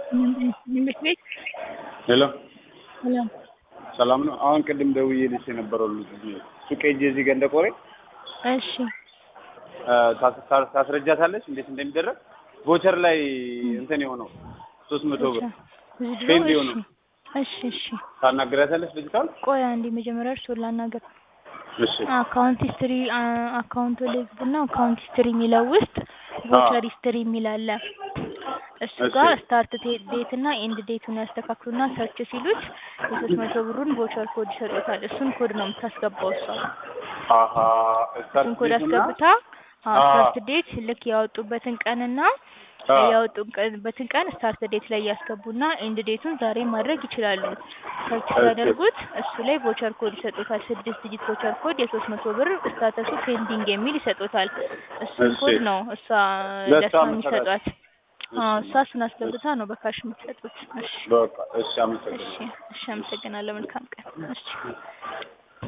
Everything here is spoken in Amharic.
ትምህርት ቤት ሄሎ ሰላም ሰላም ነው። አሁን ቅድም ደውዬልሽ የነበረው ልጅ ሱቅ ሄጄ እዚህ ገንደ ቆሬ እሺ ታስረጃታለች እንዴት እንደሚደረግ ቮቸር ላይ እንትን የሆነው ሶስት መቶ ብር ውድድሮ ፔንድ እሺ የሆነው እሺ እሺ ታናግሪያታለች ልጅቷን? ቆይ አንዴ መጀመሪያ እርስዎን ላናገር እሺ አካውንት ሂስትሪ አካውንት ልግቡና አካውንት ሂስትሪ የሚለው ውስጥ ቮቸር ሂስትሪ የሚል አለ እሱ እሺ። ጋር ስታርት ዴት እና ኤንድ ዴቱን ያስተካክሉና ሰርች ሲሉት የሶስት መቶ ብሩን ቮቸር ኮድ ይሰጡታል እሱን ኮድ ነው የምታስገባው እሷ አሀ እሱን ኮድ አስገብታ አዎ። ስታርት ዴት ልክ ያወጡበትን ቀንና አዎ። ያወጡበትን ቀን ስታርት ዴት ላይ ያስገቡና ኤንድ ዴቱን ዛሬ ማድረግ ይችላሉ። ሰርች እሺ። ሲያደርጉት እሱ ላይ ቮቸር ኮድ ይሰጡታል። ስድስት ዲጂት ቮቸር ኮድ የሶስት መቶ ብር ስታተሱ ፔንዲንግ የሚል ይሰጡታል። እሱን እሺ። ኮድ ነው እሷ ለእሷ ለእሷ የምትሰጣት? የሚሰጧት። አዎ እሷ እሱን አስገብታ ነው በካሽ የምትሰጡት። እሺ በቃ እሺ፣ እሺ አመሰግናለሁ። እሺ፣ አመሰግናለሁ። መልካም ቀን። እሺ